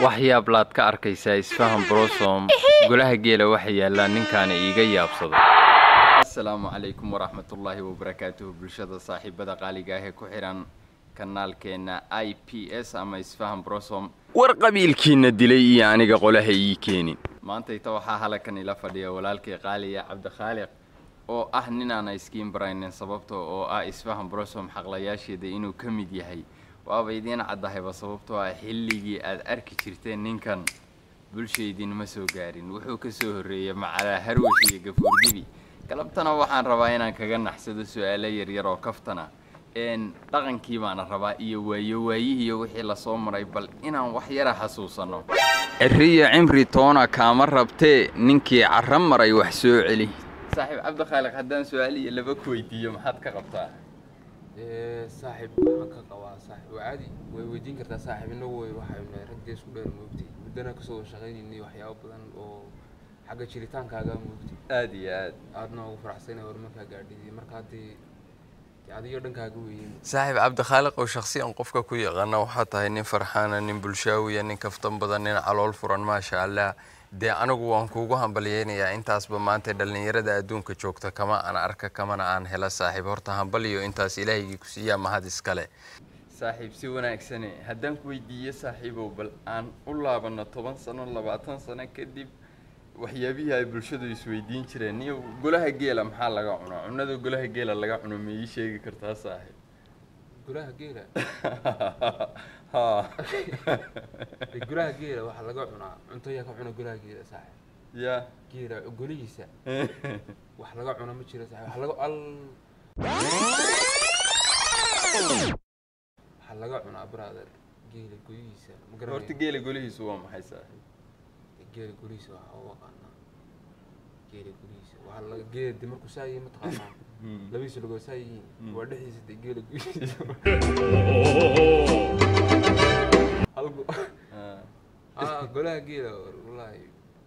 waxyaab laad ka arkaysaa isfahan brosom golaha geela waxa yaallaa ninkaana iiga yaabsado asalaamu calaykum waraxmatullaahi wabarakaatuhu bulshada saaxiibada qaaliga ah ee ku xihan kanaalkeena i p s ama isfahan brosom war qabiilkiina dilay iyo aniga qolaha ii keenin maantayta waxaa halakan ila fadhiya walaalkay qaaliya cabdikhaaliq oo ah ninaana iskiin baraynin sababta oo ah isfahan brosom xaqlayaasheeda inuu ka mid yahay waaba idiin caddahayba sababtoo ah xilligii aad arki jirteen ninkan bulshaydinma soo gaarin wuxuu ka soo horreeyey macalaa harwash iyo gafuurdibi galabtana waxaan rabaa inaan kaga naxsado su-aalo yaryar oo kaftana n dhaqankii baana rabaa iyo waayo waayihiiyo wixii lasoo maray bal inaan wax yara xasuusanno ciriyo cimri toona kaama rabtee ninkii carra maray wax soo celi saaxiib cabdikhaaliq haddaan su-aal iyo laba ku weydiiyo maxaad ka qabtaa saaxiib waxaan ka qabaa saaxiib waa caadi way weydiin kartaa saaxiib inagu way waxaynu nahay raggee isku dheer moogtay muddana kasoo shaqaynaynay waxyaabo badan oo xagga jiritaankaaga moogtay aada iyo aad aadna ugu faraxsanay horumarkaa gaadhidii marka haddii dee adiyo dhankaaga weeyeen saaxiib cabdikhaaliq oo shakhsiyan qofka ku yaqaana waxaa tahay nin farxaana nin bulshaawiya nin kaftan badan nin calool furan maasha allah dee anigu waan kuugu hambalyeynayaa intaasba maanta dhallinyarada adduunka joogta kama aan arka kamana aan hela saaxiib horta hambaliyo intaas ilaahaygii ku siiyaa mahad iskale saaxiib si wanaagsane haddaan ku weydiiyo saaxiibow bal aan u laabanno toban sano labaatan sano kadib waxyaabihii ay bulshadu isweydiin jireen niyo golaha geela maxaa laga cunaa cunada golaha geela laga cuno ma ii sheegi kartaa saaxiib golaha geela ha dee golaha geela waxaa laga cunaa cunto yaa ka cuna golaha geela saaxiib ya geela golihiisa wax laga cuna ma jiro saaxiib wax laga al waxaa laga cunaa brother geela golihiisa ma horta garanaya geela golihiisu waa maxay saaxiib geela golihiisa waxaa u aqaanaa geela golihiisa waxaa laga geela de markuu saa yihiin mataqaanaa labadiisa lugoo saa yihiin waa dhexdiisa de geela golihiisa halku ah golaha geela wallaahi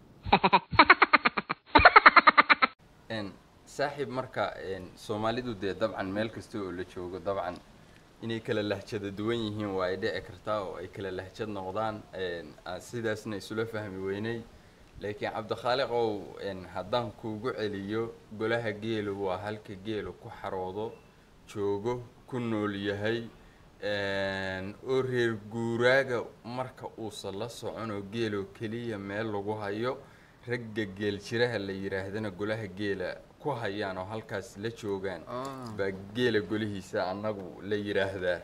n saaxiib marka n soomaalidu dee dabcan meel kasta oo la joogo dabcan inay kala lahjada duwan yihiin waa ay dhici kartaa oo ay kala lahjad noqdaan n aan sidaasna isula fahmi weynay laakiin cabdikhaaliqow n haddaan kuugu celiyo golaha geelu waa halka geelu ku xaroodo joogo ku nool yahay oo reer guuraaga marka uusan la soconoo geeloo keliya meel lagu hayo ragga geel jiraha la yidhaahdana golaha geela ku hayaan oo halkaas la joogaan baa geela golihiisa annagu la yidhaahdaa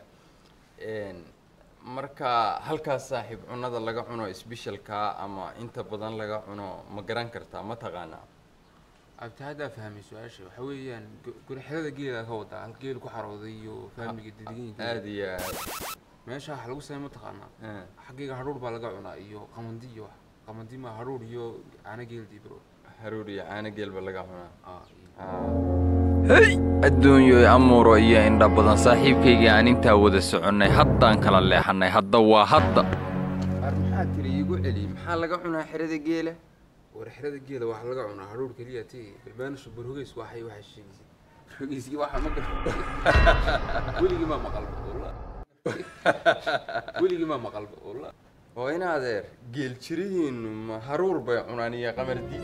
marka halkaas saaxiib cunada laga cuno sbeshalkaa ama inta badan laga cuno ma garan kartaa ma taqaanaa abti haddaa fahmay su-aasha waxa weeyaan golaxyada geela ka wadaa hal geel ku xarooday iyo fahmiga dedeganyiinka aada iyo aad meesha waxa lagu samey mataqaanaa Ah, xaggayga hadhuur baa laga cunaa iyo qamandi iyo wax qamandi ma hadhuur iyo caano geeldii bro haruur iyo caano geelba laga cunaa ah iyo- hey adduunyo amuuro iyo indha badan saaxiibkaygii aan intaa wada soconnay haddaan kala leexannay hadda waa hadda ar maxaa tiri iigu celi maxaa laga cunaa xerada geela warxirada geela waxaa laga cunaa hadhuur keliya ti balbaanisho barhogeys waxay waxay sheegaysay barhogeyskii waxa ma garta weligii maa maqalba wallah weligii maa maqalba wallah oo in adeer geel jirihiinnu ma haruur bay cunaan iyo qamardi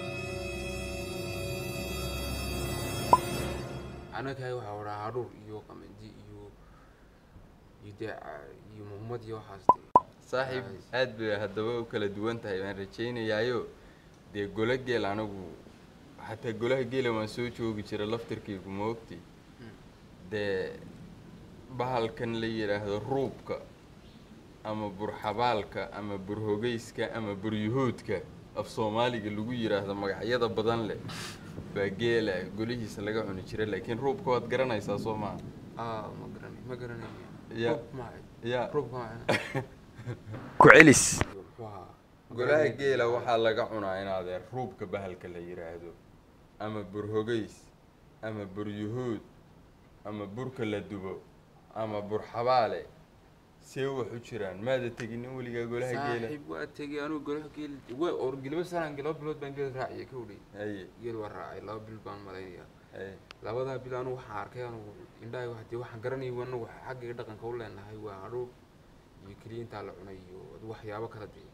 anagahay waxaa wadaa hadhuur iyo qamandi iyo iyo dee ca- iyo muhmad iyo waxaas dee saaxiib aad bay haddaba u kala duwan tahay waan rajaynayaayo dee golo geel anigu xataa golaha geela waan soo joogi jira laftirkaygu ma ogti dee bahalkan la yidhaahdo ruubka ama burxabaalka ama burhogeyska ama buryuhuudka af soomaaliga lagu yidhaahdo magacyada badan leh baa geela golihiisa laga cuni jira laakiin ruubka waad garanaysaa soo maa ah ma garanay ma garanaya Ya. Roob maxay ya roobka maxay ku celis muxuu ahaa Ma golaha garanay. geela waxaa laga cunaa in adeer ruubka bahalka la yidhaahdo ama burhogeys ama buryuhuud ama burka la dubo ama burxabaale see wax u jiraan maada teginin weligaa golaha geela saaxiib waa tegey anigu golaha geel wa or laba sanaan laba bilood baan geel raaciyay ka udhay haye geel waa raacay laba bil baan malaynayaa haye labadaa bil anigu waxaan arkay anigu indhahay wax dee waxaan garanayay anagu xaggayga dhaqanka u leenahay waa hadhuur iyo keliya intaa la cunay iyo adu waxyaabo kala dee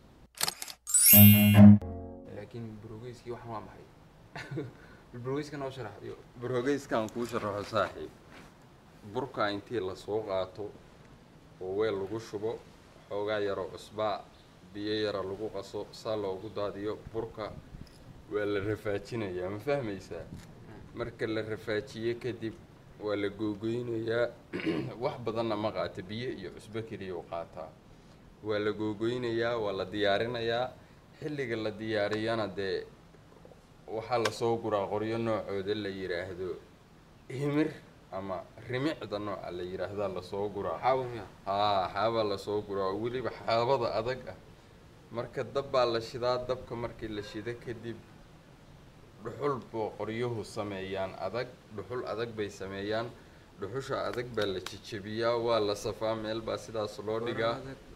laakiin burogeyskii waxan waa maxay burogeyska noo sharax iyo barhogeyskaan kuu sharaxo saaxiib burka intii lasoo qaato oo weel lagu shubo xoogaa yaro cusbaa biyo yara lagu qaso saa loogu daadiyo burka waa la rafaajinayaa ma fahmaysaa marka la rafaajiyo kadib waa la googoynayaa wax badanna ma qaata biyo iyo cusbo keliya u qaataa waa la googoynayaa waa la diyaarinayaa xilliga la diyaariyana dee waxaa lasoo guraa qoryo noocooda la yidhaahdo himir ama rimicda nooca la yidhaahdaa lasoo guraa xaawo miya haa xaabaa lasoo guraa oo weliba xaabada adag ah marka dab baa la shidaa dabka markii la shido kadib dhuxul boo qoryuhu sameeyaan adag dhuxul adag bay sameeyaan dhuxusha adag baa la jejebiyaa waa la safaa meel baa sidaas loo dhigaa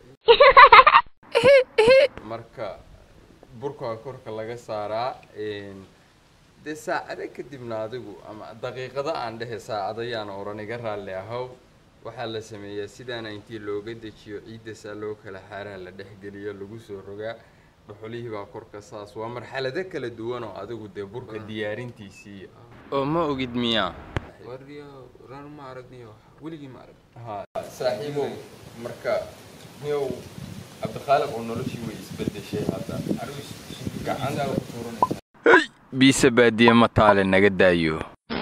marka burkaa korka laga saaraa een, dee saacado kadibna adigu ama daqiiqado aan dhehe saacado yaan oran iga raalli ahow waxaa la sameeyaa sidaana intii looga dejiyo ciidda saa loo kala xaaraa la dhexgeliyo lagu soo rogaa dhuxulihii baa korka saas waa marxalado kala duwan oo adigu dee burka diyaarintiisii oo ma ogid miyaa wariyo ran ma aragniyo weligii ma arag ha saaxiibow marka niyow cabdikhaalib oo noloshii way isbedeshay hadda arus Gacanta ku tuuranaysa biise baadiye ma taale naga daayo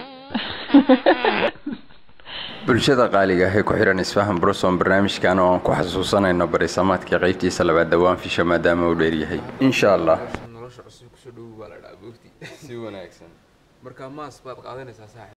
bulshada qaaliga ah ee ku xihan isfahan broson barnaamijkan oo aan ku xasuusanayno barisamaadka qaybtiisa labaad dhawaan fisha maadaama uu dheeryahay insha allah nolosha cusub kusoo dhowow baa la dhahaa boogti si wanaagsan marka maas baad qaadanaysaa saaxib